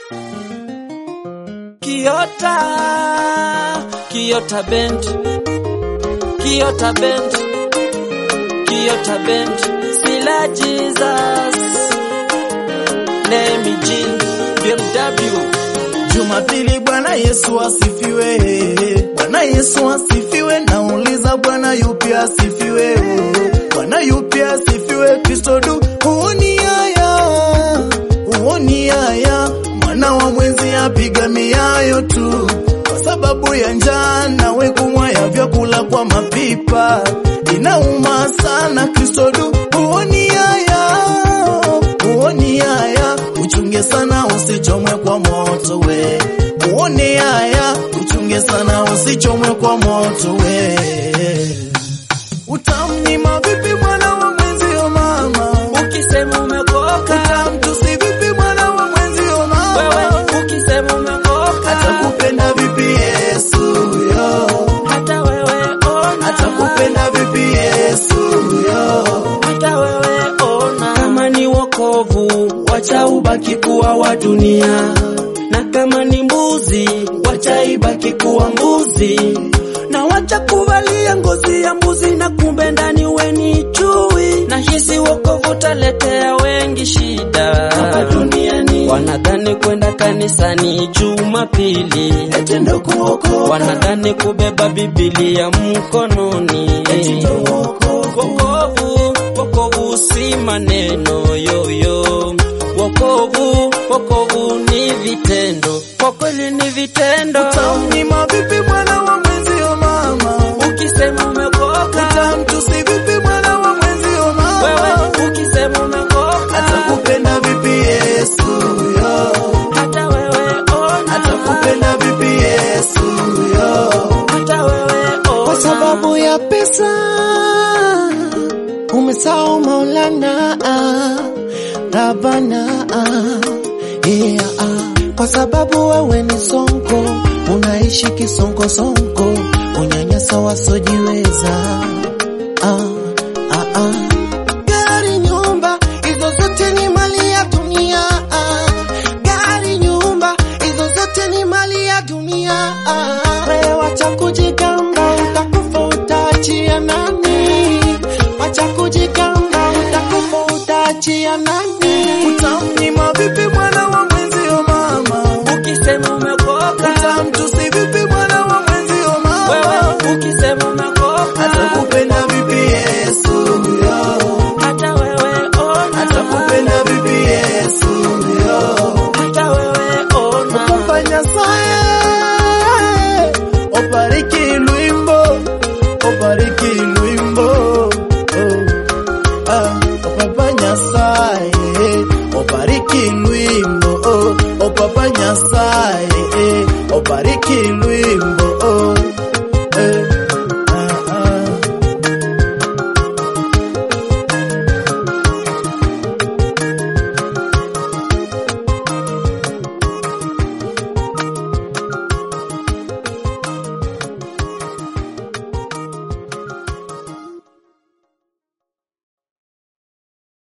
Kiota, Kiota Band, Kiota Band, Kiota Band, Sila Jesus, Nemi Jean, BMW. Jumapili, Bwana Yesu asifiwe. Bwana Yesu asifiwe. Nauliza Bwana yupi asifiwe? Bwana yupi asifiwe? Kristo du huoni haya, huoni haya, mwana wa mwenzi apiga miayo tu kwa sababu ya njaa, nawe kumwaya vyakula kwa mapipa, inauma sana. Kristo du huoni haya, huoni haya, uchunge sana usichomwe kwa moto we, uone haya, uchunge sana usichomwe kwa moto we. Utamnyima vipi mwana wa mwenzio mama? Ukisema umekoka, Utamtusi vipi mwana wa mwenzio mama? wewe ukisema umekoka, Atakupenda vipi Yesu yo? hata wewe ona, Atakupenda vipi Yesu yo? hata wewe ona. Kama ni wokovu, wacha ubaki kuwa wa dunia, na kama ni mbuzi, wacha ibaki kuwa mbuzi, na wacha kuvalia ngozi ya mbuzi, na kumbe ndani we ni chui. Na hisi wokovu taletea wengi shida Hapa duniani Wanadhani kwenda kanisani Jumapili, eti ndo kuokoka, wanadhani kubeba Biblia mkononi. eti ndo wokovu. Wokovu, wokovu si maneno yoyo. Wokovu, wokovu ni vitendo, kwa kweli ni vitendo. Utamnyima vipi mwana wa mwenzio mama? Ukisema umekoka, Utamtusi vipi mwana wa mwenzio mama? wewe ukisema umekoka, Atakupenda vipi Yesu yo? hata wewe ona, Atakupenda vipi Yesu yo? hata wewe ona, kwa sababu ya pesa umesahau Maulana ah, Rabana ah, yeah, ah. kwa sababu wewe ni sonko, unaishi kisonko sonko, unyanyasa wasojiweza